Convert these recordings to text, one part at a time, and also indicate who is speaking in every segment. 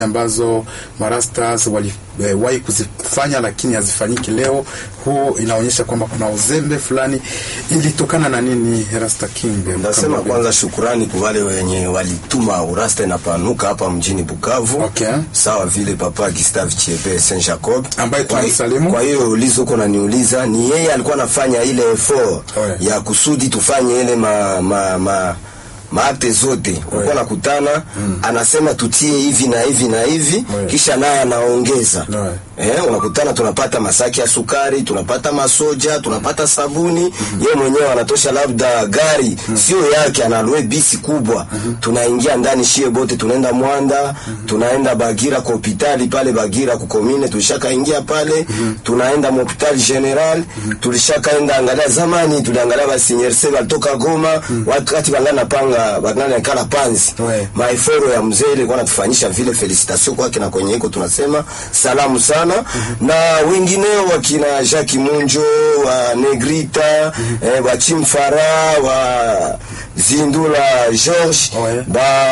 Speaker 1: ambazo marastas waliwahi eh, kuzifanya lakini hazifanyiki leo. Huo inaonyesha kwamba kuna uzembe fulani. Ilitokana na nini, Rasta King?
Speaker 2: Ndasema kwanza shukurani kwa wale wenye walituma urasta inapanuka hapa mjini Bukavu.
Speaker 1: Okay.
Speaker 2: Sawa vile Papa Gustave Chebe Saint Jacob
Speaker 1: Ambaye
Speaker 2: Kwa-
Speaker 1: tunamsalimu.
Speaker 2: Kwa hiyo ulizo uko naniuliza, ni yeye alikuwa anafanya ile effort
Speaker 1: Ouais.
Speaker 2: ya kusudi tufanye ile ma, ma, ma maakte zote walikuwa nakutana, anasema tutie hivi na hivi na hivi,
Speaker 1: Ouais.
Speaker 2: kisha naye anaongeza
Speaker 1: Ouais.
Speaker 2: Eh, unakutana tunapata masaki ya sukari, tunapata masoja, tunapata sabuni. Yeye mwenyewe anatosha labda gari sio yake, analue bisi kubwa. Tunaingia ndani shie bote, tunaenda Mwanda, tunaenda Bagira kwa hospitali pale Bagira kukomine, tulishakaingia pale, tunaenda hospitali general, tulishakaenda angalia zamani, tuliangalia basinyerse walitoka Goma, wakati bangana panga bangana kala panzi
Speaker 1: Ouais.
Speaker 2: maeforo ya mzee ilikuwa natufanyisha vile. Felicitation kwake na kwenye iko tunasema salamu sana na wengineo wakina Jacques Munjo wa Negrita eh, wa Chimfara wa Zindula George
Speaker 1: Ouais.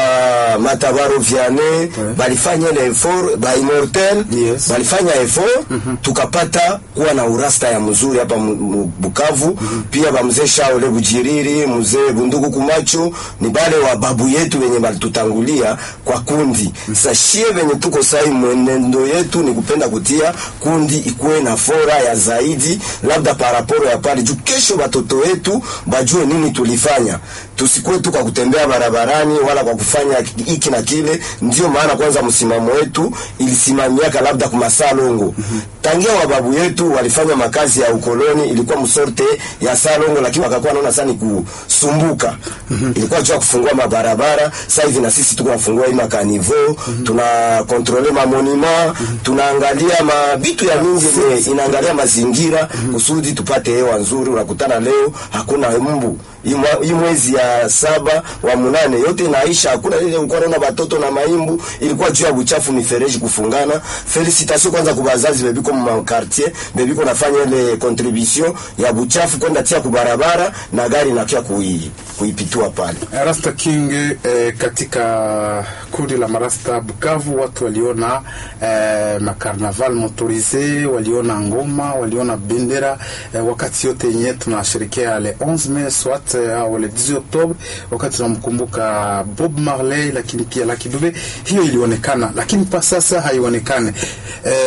Speaker 2: ba Matabaro Vianney balifanya ile effort ba Immortel
Speaker 1: Yes.
Speaker 2: balifanya effort tukapata kuwa na urasta ya mzuri hapa mu- mu- Bukavu pia ba mzee Shaole Bujiriri mzee Bunduku Kumacho ni bale wa babu yetu wenye balitutangulia kwa kundi sasa shie venye tuko sai mwenendo yetu ni kupenda kutia kundi ikuwe na fora ya zaidi labda paraporo ya pale juu kesho watoto wetu bajue nini tulifanya tusikuwe tu kwa kutembea barabarani wala kwa kufanya hiki na kile ndio maana kwanza msimamo wetu ilisimamiaka labda kumasaa longo tangia wababu yetu walifanya makazi ya ukoloni ilikuwa msorte ya salongo lakini wakakuwa naona sana ni kusumbuka ilikuwa jua kufungua mabarabara sasa hivi na sisi tuko nafungua hii makanivo tuna kontrole mamonima tunaangalia mabitu ya mingi yenye inaangalia mazingira kusudi tupate hewa nzuri unakutana leo hakuna mbu hii mwa- hii mwezi ya saba wa munane yote inaisha hakuna ile ulikuwa naona batoto na maimbu ilikuwa juu ya buchafu mifereji kufungana felicitation kwanza kwa bazazi bebiko mu quartier bebiko nafanya ile contribution ya buchafu kwenda tia kubarabara na gari nakia kui kuipitua pale
Speaker 1: Rasta King eh, katika kundi la marasta Bukavu watu waliona eh, makarnaval motorise, waliona ngoma, waliona bendera eh, wakati yote yenye tunasherekea le 11 mai swat eh, au le 10 Oktobre, wakati tunamkumbuka Bob Marley, lakini pia Lucky Dube, hiyo ilionekana, lakini pa sasa haionekane eh,